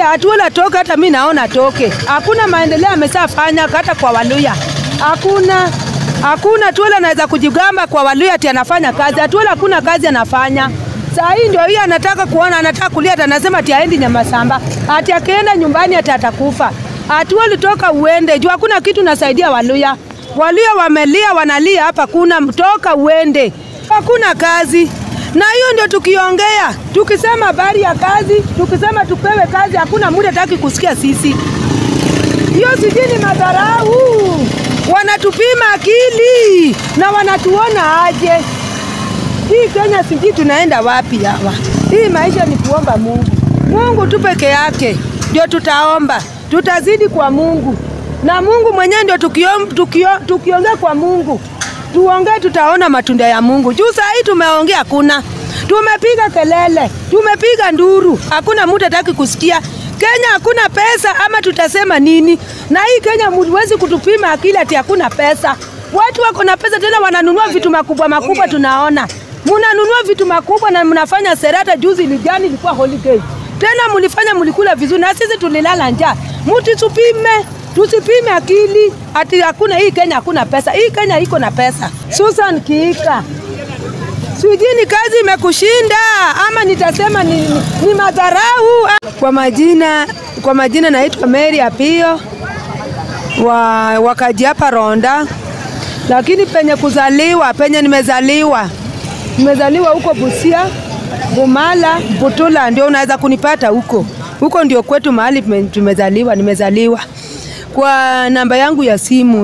Atuola toke, hata mi naona toke. Hakuna maendeleo ameshafanya hata kwa Waluya, hakuna hakuna. Atuola anaweza kujigamba kwa Waluya ati anafanya kazi. Atuola hakuna kazi anafanya. Saa hii ndio hii anataka kuona, anataka kulia, ati anasema ati aendi Nyamasamba, ati akienda nyumbani ati atakufa. Atuoli toka uende juu, hakuna kitu nasaidia Waluya. Waluya wamelia, wanalia hapa, kuna mtoka uende, hakuna kazi na hiyo ndio tukiongea, tukisema habari ya kazi, tukisema tupewe kazi, hakuna muda taki kusikia sisi. Hiyo sijui ni madharau, wanatupima akili na wanatuona aje. Hii Kenya sijui tunaenda wapi hawa. Hii maisha ni kuomba Mungu. Mungu tu peke yake ndio tutaomba, tutazidi kwa Mungu na Mungu mwenyewe ndio tukiongea tukio, tukiongea kwa Mungu tuongee, tutaona matunda ya Mungu. Juu saa hii tumeongea, hakuna tumepiga kelele, tumepiga nduru, hakuna mtu hataki kusikia. Kenya hakuna pesa, ama tutasema nini? Na hii Kenya huwezi kutupima akili ati hakuna pesa. Watu wako na pesa tena wananunua vitu makubwa makubwa, tunaona mnanunua vitu makubwa na mnafanya serata. Juzi lijani ilikuwa holiday tena, mlifanya mlikula vizuri, na sisi tulilala njaa. Mtu tupime tusipime akili ati hakuna hii Kenya hakuna pesa. Hii Kenya iko na pesa. Susan Kiika, sijui ni kazi imekushinda ama nitasema ni, ni, ni madharau. Kwa majina, kwa majina naitwa Mary Apio wa wakaji hapa Ronda, lakini penye kuzaliwa, penye nimezaliwa, nimezaliwa huko Busia, Bumala, Butula, ndio unaweza kunipata huko huko, ndio kwetu mahali tumezaliwa, nimezaliwa kwa namba yangu ya simu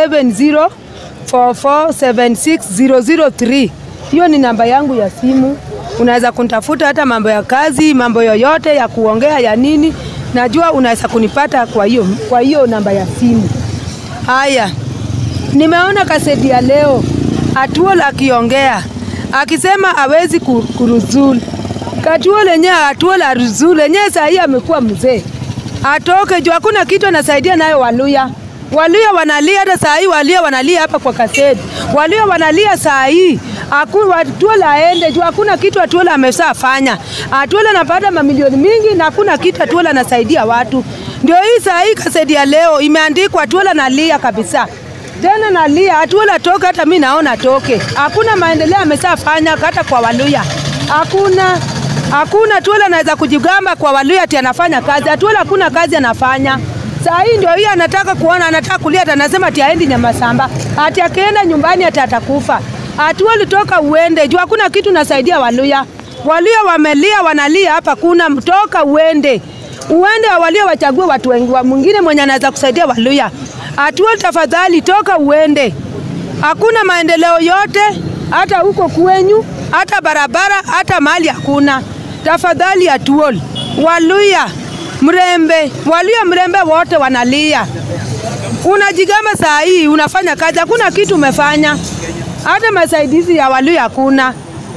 0704476003. Hiyo ni namba yangu ya simu, unaweza kunitafuta hata mambo ya kazi, mambo yoyote ya kuongea ya nini, najua unaweza kunipata kwa hiyo kwa hiyo namba ya simu. Haya, nimeona kaseti ya leo Atuola akiongea akisema hawezi kuruzulu. Katuola lenyewe Atuola aruzulu lenyewe, saa hii amekuwa mzee atoke juu hakuna kitu anasaidia nayo Waluya. Waluya wanalia hata saa hii, Waluya wanalia hapa kwa kaseti, Waluya wanalia saa hii Atuola aende juu hakuna kitu Atuola ameshafanya. Atuola anapata mamilioni mingi na hakuna kitu Atuola anasaidia watu. Ndio hii saa hii kaseti ya leo imeandikwa Atuola nalia kabisa tena nalia Atuola toke, hata mi naona toke. Hakuna maendeleo ameshafanya hata kwa Waluya, hakuna hakuna. Atuola anaweza kujigamba kwa Waluya ati anafanya kazi. Atuola hakuna kazi anafanya. Saa hii ndio hii anataka kuona, anataka kulia, ati anasema ati aendi Nyamasamba, ati akienda nyumbani ati atakufa. Atuola toka uende juu hakuna kitu nasaidia Waluya. Waluya wamelia, wanalia hapa, kuna mtoka uende uende, Waluya wachague watu wengi wa mwingine mwenye anaweza kusaidia Waluya. Atuola tafadhali, toka uende. Hakuna maendeleo yote, hata huko kwenyu, hata barabara, hata mali hakuna. Tafadhali Atuola, Waluya Mrembe, Waluya Mrembe wote wanalia. Unajigamba saa hii unafanya kazi, hakuna kitu umefanya, hata masaidizi ya Waluya hakuna.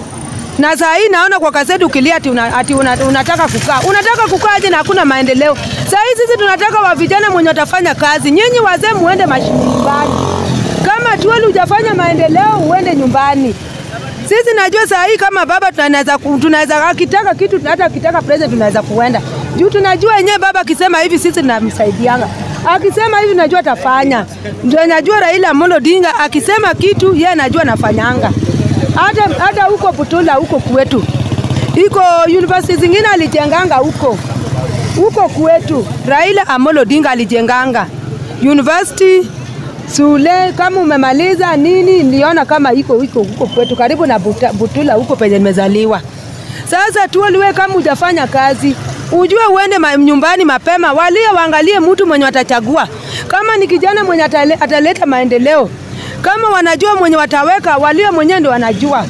Na saa hii naona kwa kaseti ukilia ati, una, ati una, unataka kukaa. Unataka kukaa aje na hakuna maendeleo? Saa hii sisi tunataka wa vijana mwenye watafanya kazi. Nyinyi wazee muende mashini nyumbani. Kama Atuola hujafanya maendeleo uende nyumbani. Sisi najua saa hii kama baba tunaweza tunaweza akitaka kitu hata akitaka president tunaweza kuenda. Juu tunajua yenyewe baba akisema hivi sisi tunamsaidianga. Akisema hivi najua atafanya. Ndio najua Raila Amolo Odinga akisema kitu yeye anajua anafanyanga. Hata hata huko Butula huko kwetu. Iko university zingine alijenganga huko. Huko kwetu Raila Amolo Odinga alijenganga. University Sule kama umemaliza nini, niliona kama iko iko huko kwetu karibu na buta, Butula huko penye nimezaliwa. Sasa Atuola, wewe kama hujafanya kazi, ujue uende ma, nyumbani mapema, walie waangalie mtu mwenye watachagua, kama ni kijana mwenye atale, ataleta maendeleo, kama wanajua mwenye wataweka, walie mwenyewe ndio wanajua.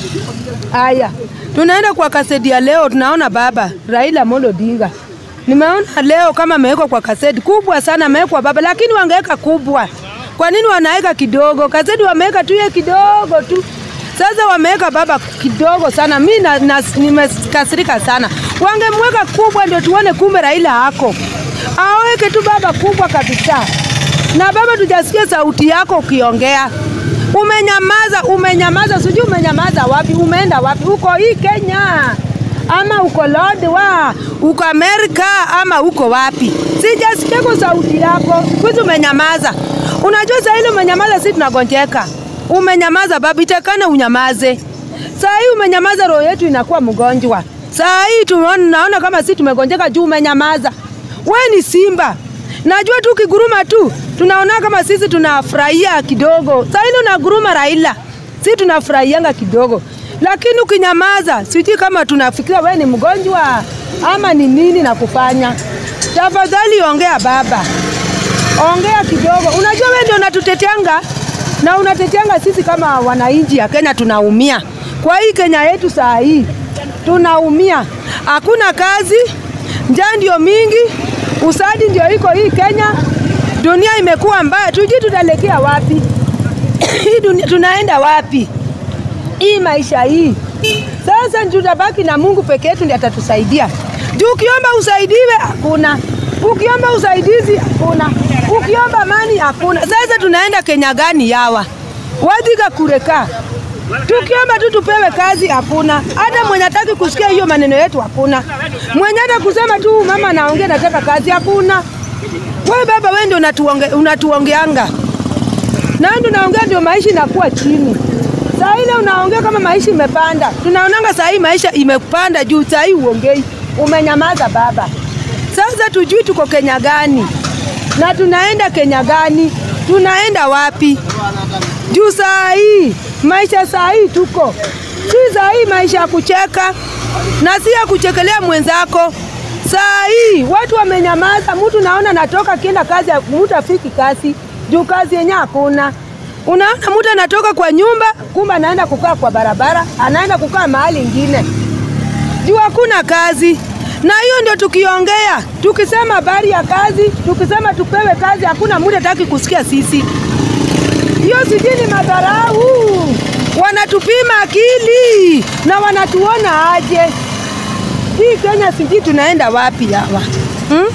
Haya, tunaenda kwa kaseti ya leo, tunaona baba Raila Amolo Odinga Nimeona leo kama amewekwa kwa kaseti kubwa sana, amewekwa baba, lakini wangeweka kubwa. Kwa nini wanaweka kidogo? Kaseti wameweka tu ye kidogo tu. Sasa wameweka baba kidogo sana, mi na, na, nimekasirika sana. Wangemweka kubwa ndio tuone kumbe Raila hako. Aweke tu baba kubwa kabisa. Na baba, tujasikia sauti yako ukiongea. Umenyamaza, umenyamaza, sijui umenyamaza wapi, umeenda wapi? Uko hii Kenya ama uko Lord wa uko Amerika ama uko wapi? Sijasikia kwa sauti yako, kwizi umenyamaza. Unajua saa ile umenyamaza, si tunagonjeka. Umenyamaza baba, itakana unyamaze. Saa hii umenyamaza, roho yetu inakuwa mgonjwa. Saa hii tunaona naona kama si tumegonjeka juu umenyamaza. We ni simba, najua tu ukiguruma tu tunaona kama sisi tunafurahia kidogo. Saa ile unaguruma Raila, si tunafurahianga kidogo, lakini ukinyamaza, sijui kama tunafikiria we ni mgonjwa ama ni nini na kufanya. Tafadhali ongea baba, ongea kidogo. Unajua we ndio unatuteteanga na unateteanga sisi kama wananchi ya Kenya, tunaumia kwa hii Kenya yetu saa hii tunaumia, hakuna kazi, njaa ndio mingi, usadi ndio iko hii Kenya. Dunia imekuwa mbaya, tujui tutaelekea wapi hii dunia, tunaenda wapi hii maisha hii? Sasa tutabaki na Mungu peke yetu ndiye atatusaidia. Juu ukiomba usaidiwe hakuna, ukiomba usaidizi hakuna, ukiomba amani hakuna. Sasa tunaenda Kenya gani yawa wadhiga kureka tukiomba tu tupewe kazi hakuna. Hata mwenye hataki kusikia hiyo maneno yetu hakuna. Mwenye hata kusema tu mama anaongea nataka kazi hakuna. We baba, we ndio unatuonge, unatuongeanga na ndio naongea, ndio maisha inakuwa chini. Saa ile unaongea kama maisha imepanda, tunaonanga saa hii maisha imepanda juu. Saa hii uongei, umenyamaza baba. Sasa tujui tuko Kenya gani na tunaenda Kenya gani, tunaenda wapi? Juu saa hii maisha saa hii tuko si saa hii maisha ya kucheka na si ya kuchekelea mwenzako. Saa hii watu wamenyamaza, mtu naona natoka kienda kazi, mtu afiki kazi juu kazi yenyewe hakuna. Unaona mtu anatoka kwa nyumba, kumbe anaenda kukaa kwa barabara, anaenda kukaa mahali ingine juu hakuna kazi. Na hiyo ndio tukiongea, tukisema habari ya kazi, tukisema tupewe kazi, hakuna mtu hataki kusikia sisi. Hiyo sijui ni madharau, wanatupima akili na wanatuona aje? Hii Kenya sijui tunaenda wapi hawa hmm?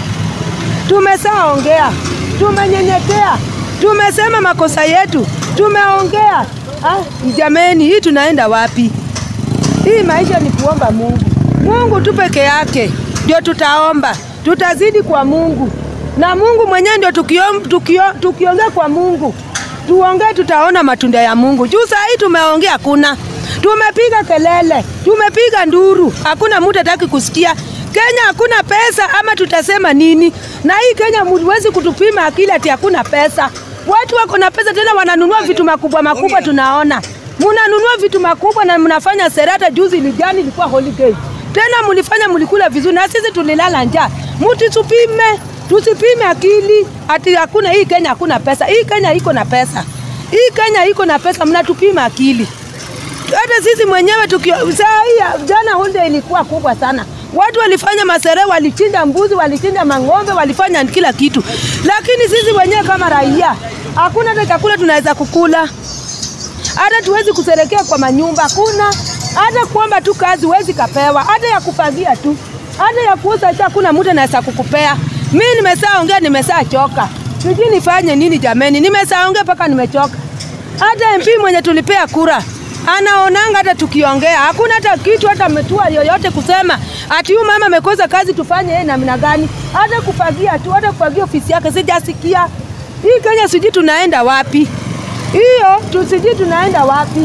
Tumesaongea, tumenyenyekea, tumesema makosa yetu, tumeongea. Ah, jameni, hii tunaenda wapi? Hii maisha ni kuomba Mungu. Mungu tu peke yake ndio tutaomba, tutazidi kwa Mungu na Mungu mwenyewe ndio tukiongea tukio, tukiongea kwa Mungu tuongee, tutaona matunda ya Mungu. Juu saa hii tumeongea, hakuna tumepiga kelele, tumepiga nduru, hakuna mtu hataki kusikia. Kenya hakuna pesa, ama tutasema nini? Na hii Kenya huwezi kutupima akili ati hakuna pesa. Watu wako na pesa tena wananunua vitu makubwa makubwa, tunaona mnanunua vitu makubwa na mnafanya serata. Juzi lijani ilikuwa holiday tena, mlifanya mlikula vizuri, na sisi tulilala njaa. Mtusipime, tusipime akili ati hakuna. Hii Kenya hakuna pesa. Hii Kenya iko na pesa, hii Kenya iko na pesa, mnatupima akili. Hata sisi mwenyewe tukio, saa hii jana holiday ilikuwa kubwa sana. Watu walifanya masere, walichinja mbuzi, walichinja mang'ombe, walifanya kila kitu, lakini sisi wenyewe kama raia hakuna hata chakula tunaweza kukula, hata tuwezi kuserekea kwa manyumba, hakuna hata kuomba tu kazi huwezi kapewa, hata ya kufagia tu, hata ya kuuza tu hakuna mtu anaweza kukupea. Mi nimesaongea, nimesachoka, sijui nifanye nini jameni, nimesaongea mpaka nimechoka. Hata MP mwenye tulipea kura anaonanga hata tukiongea hakuna hata kitu hata ametua yoyote kusema ati huyu mama amekosa kazi tufanye yeye namna gani, hata kufagia tu, hata kufagia ofisi yake sijasikia. Hii Kenya sijui tunaenda wapi, hiyo tusijui tunaenda wapi,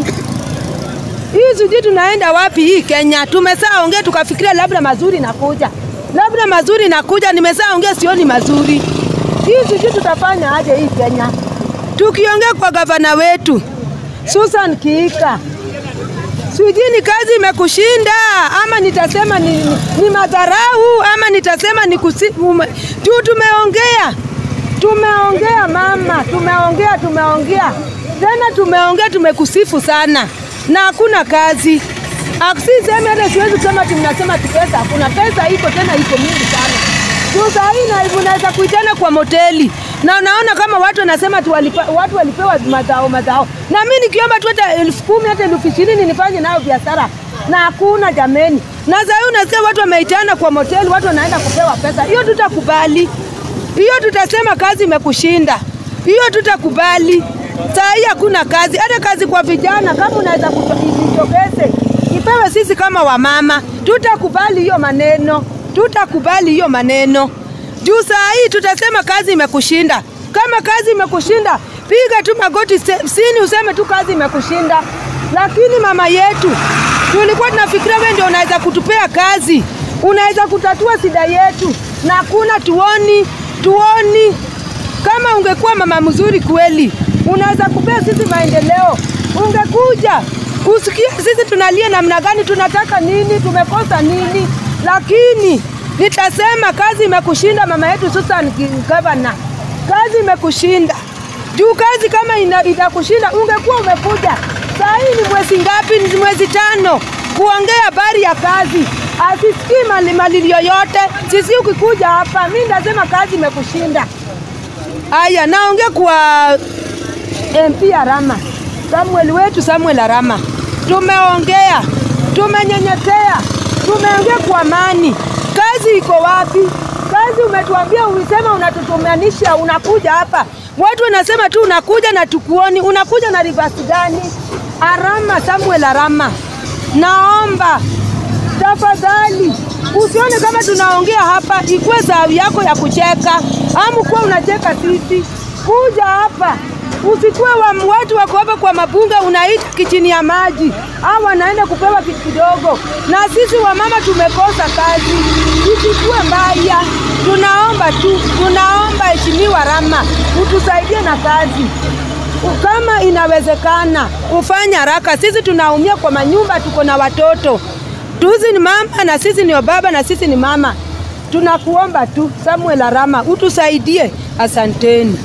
hii sijui tunaenda wapi. Hii Kenya tumesaongea tukafikiria labda mazuri nakuja, labda mazuri nakuja, nimesaongea sioni mazuri. Hii sijui tutafanya aje hii Kenya, tukiongea kwa gavana wetu Susan Kiika, sijui ni kazi imekushinda ama nitasema ni, ni, ni madharau ama nitasema ni kusi, ume, juu tumeongea tumeongea mama, tumeongea tumeongea tena tumeongea, tumekusifu sana na hakuna kazi. Sisemi hata siwezi kusema ati mnasema tu pesa, hakuna pesa, iko tena iko mingi sana. Juu saa hii unaweza kuitana kwa moteli na unaona kama watu wanasema tu walipa, watu walipewa mazao mazao, na mimi nikiomba tu hata elfu kumi hata elfu ishirini nifanye nayo biashara na hakuna jameni. Na saa hii unasikia watu wameitana kwa moteli, watu wanaenda kupewa pesa. Hiyo tutakubali, hiyo tutasema kazi imekushinda, hiyo tutakubali. Saa hii hakuna kazi, hata kazi kwa vijana, kama unaweza kujitokeze ipewe sisi kama wamama. Tutakubali hiyo maneno, tutakubali hiyo maneno juu saa hii tutasema kazi imekushinda. Kama kazi imekushinda, piga tu magoti chini useme tu kazi imekushinda. Lakini mama yetu, tulikuwa tunafikiria wewe ndio unaweza kutupea kazi, unaweza kutatua shida yetu, na kuna tuoni tuoni. Kama ungekuwa mama mzuri kweli, unaweza kupea sisi maendeleo, ungekuja usikie sisi tunalia namna gani, tunataka nini, tumekosa nini. Lakini nitasema kazi imekushinda mama yetu Susan Gavana, kazi imekushinda juu kazi kama ina, itakushinda ungekuwa umekuja. Saa hii ni mwezi ngapi? Ni mwezi tano kuongea habari ya kazi, asisikii mali malilio yote. Sisi ukikuja hapa, mi ndasema kazi imekushinda. Aya, naongea kwa MP Arama, Samuel wetu Samuel Arama, tumeongea, tumenyenyetea, tumeongea kwa amani. Kazi iko wapi? Kazi umetuambia, ulisema unatutumanisha, unakuja hapa, watu wanasema tu unakuja na tukuoni, unakuja na rivasi gani? Arama, Samuel Arama, naomba tafadhali usione kama tunaongea hapa ikuwe saa yako ya kucheka, amu kuwa unacheka sisi. Kuja hapa usikuwe wa watu wako hapa kwa mabunga, unaita kichini ya maji au wanaenda kupewa kitu kidogo, na sisi wamama tumekosa kazi, isikuwe mbaya. Tunaomba tu, tunaomba Heshimiwa Rama utusaidie na kazi kama inawezekana, ufanye haraka. Sisi tunaumia kwa manyumba, tuko na watoto tuzi ni mama na sisi ni baba na sisi ni mama. Tunakuomba tu Samuel Arama utusaidie, asanteni.